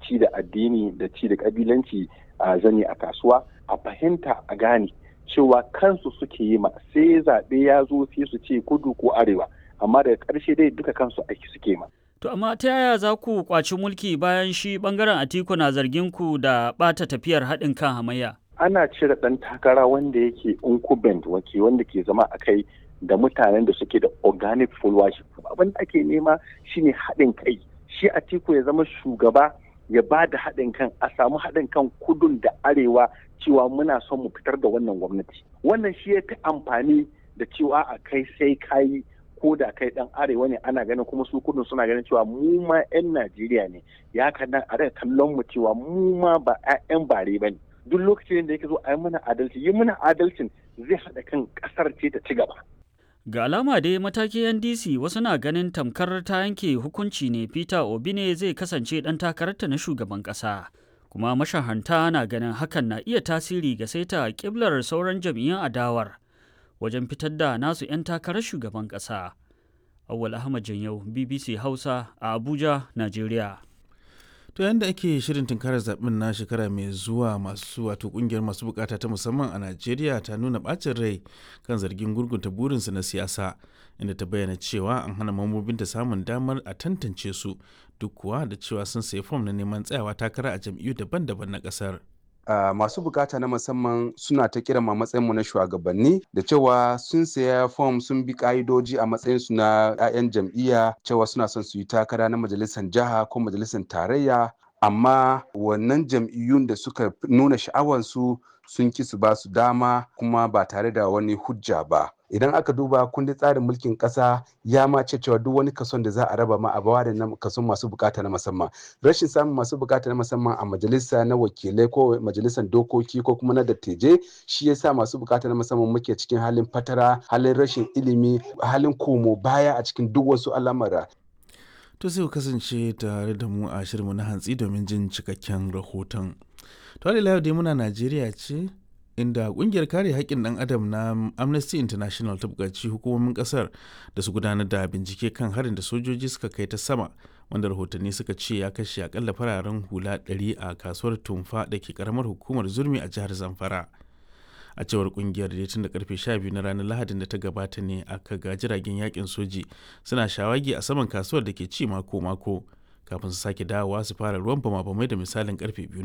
ci da addini da ci da kabilanci a zane a kasuwa a fahimta a gane cewa kansu suke yi ma sai zaɓe ya zo sai su ce kudu ko arewa amma daga ƙarshe dai duka kansu aiki suke ma. To amma ta yaya za ku kwaci mulki bayan shi bangaren Atiku na zargin ku da ɓata tafiyar haɗin kan hamayya? Ana cire ɗan takara wanda yake incumbent wake wanda ke zama a kai da mutanen da suke da organic followership. Abin da ake nema shine haɗin kai. Shi Atiku ya zama shugaba ya ba da haɗin kan a samu haɗin kan kudun da arewa cewa muna son mu fitar da wannan gwamnati. Wannan shi ya fi amfani da cewa a kai sai kayi ko da kai dan arewa ne ana ganin kuma su kudin suna ganin cewa mu ma 'yan Najeriya ne ya kana a daga kallon mu cewa mu ma ba 'yan bare ba ne duk lokacin da yake zo a yi mana adalci yi mana adalcin zai haɗa kan ƙasar ce ta ci gaba. Ga alama dai mataki NDC wasu na ganin tamkar ta yanke hukunci ne Peter Obi ne zai kasance ɗan takararta na shugaban ƙasa. Kuma mashahanta na ganin hakan na iya tasiri ga saita ƙiblar sauran jam'iyyun adawar. wajen fitar da nasu 'yan takarar shugaban ƙasa. Awwal Ahmad Janyau, BBC Hausa a Abuja, Najeriya. To yadda ake shirin tunkarar zaɓen na shekara mai zuwa masu wato ƙungiyar masu bukata ta musamman a Najeriya ta nuna ɓacin rai kan zargin gurgunta burinsu na siyasa inda ta bayyana cewa an hana mambobinta samun damar a tantance su duk kuwa da cewa sun sayi fom na neman tsayawa takara a jam'iyyu daban-daban na ƙasar. Uh, masu bukata na musamman suna ta kira ma matsayinmu na shugabanni da cewa sun saya fom sun bi ka'idoji a matsayinsu na 'ya'yan jam'iyya cewa suna son su yi takara na majalisar jiha ko majalisar tarayya amma wannan jam'iyyun da suka nuna sha'awansu sun ki su ba su dama kuma ba tare da wani hujja ba idan aka duba kundin tsarin mulkin kasa ya ma ce cewa duk wani kason da za a raba ma a bawa da kason masu bukata na musamman rashin samun masu bukata na musamman a majalisa na wakilai ko majalisar dokoki ko kuma na dattijai shi yasa masu bukata na musamman muke cikin halin fatara halin rashin ilimi halin komo baya a cikin duk wasu al'amura to sai ku kasance tare da mu a shirinmu na hantsi domin jin cikakken rahoton to yau dai muna najeriya ce inda kungiyar kare haƙƙin ɗan adam na amnesty international ta buƙaci hukumomin ƙasar da su gudanar da bincike kan harin da sojoji suka kai ta sama wanda rahotanni suka ce ya kashe akalla fararen hula 100 a kasuwar tumfa da ke karamar hukumar zurmi a jihar zamfara a cewar kungiyar da tun da karfe 12 na ranar lahadin da ta gabata ne aka ga jiragen yakin soji suna shawagi a saman kasuwar da ke ci mako-mako kafin su sake dawowa su fara ruwan bama-bamai da misalin karfe biyu